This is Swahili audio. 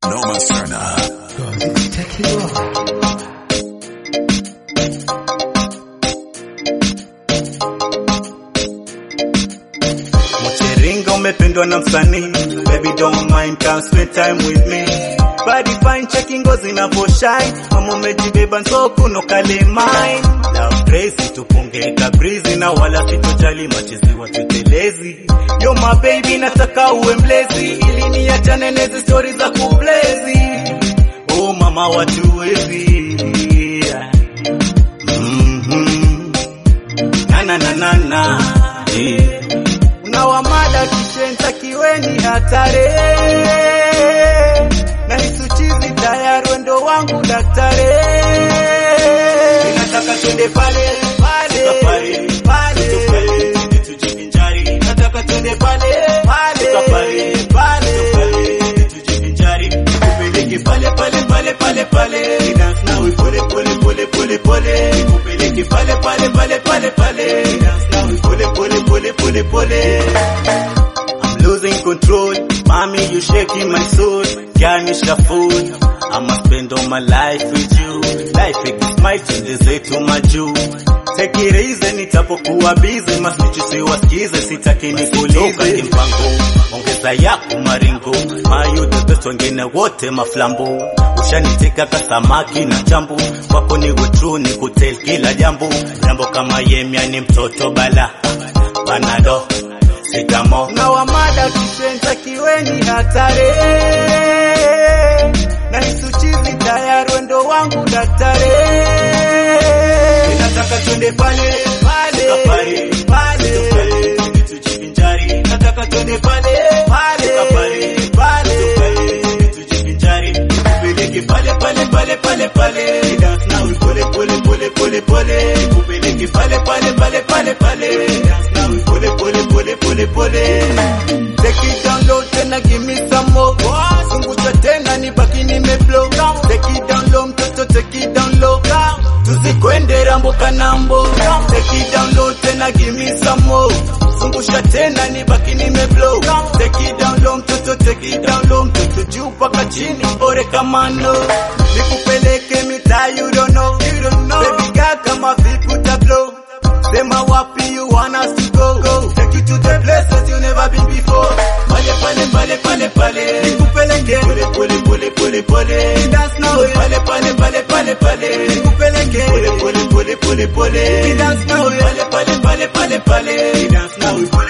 Noma sana. Mcheringa umependwa na msanii Baby don't mind come spend time with me Body fine cheki ngozi na shine Mama umejibeba nso kuno kale mine Love crazy tupunge kabrizi na wala sitojali machezi watutelezi Yo my baby nataka uwe mlezi Ili niachane nezi story za kublezi Oh mama watuwezi yeah. mm-hmm. na na na na na yeah. Unawamada kishenza kiweni hatare na hisuchizi tayari wendo wangu daktari Ninataka twende pale pale pale pale tujivinjari nataka twende pale pale pale pale tujivinjari kupeleke pale pale pale pale pale dance nawe pole pole pole pole pole kupeleke pale pale pale pale pale dance nawe pole pole pole pole pole I'm losing control. Mommy, you shaking my soul. Garnish food. I'ma spend all my life with you. Life is my childeze to my juu. Take it easy, nitapokuwa busy. Masnichi siwasikize, sitaki nikulize. Kimpango, ongeza yako maringo. Mayu the best, wengine wote maflambo. Ushanitika ka samaki na jambo. Wako ni true, ni kutel kila jambo. Jambo kama yemya ni mtoto bala. Panado Sikamo na wamada kishenza kiweni hatare na hisuchizi tayari wendo wangu daktari Ninataka twende pale pale pale pale tujivinjari nataka twende pale pale pale pale tujivinjari kupeleke pale pale pale pale pale dance now pole pole pole pole pole kupeleke pale pale pale pale pale dance now pole pole pole pole pole take it down low tena give me some more zungusha tena nibaki nimeblow take it down low mtoto take it down low tusikwende rambo kanambo take it down low tena give me some more zungusha tena nibaki nimeblow take it down low mtoto take it down low mtoto juu mpaka chini ore kamano nikupeleke mitaa you don't know you don't know baby girl kama vipi utablow sema wapi you want us to go go take you to the places you never been before pale pale pale pale pale nikupeleke pole pole pole pole pole dance now pale pale pale pale pale nikupeleke pole pole pole pole pole dance now pale pale pale pale pale dance now pole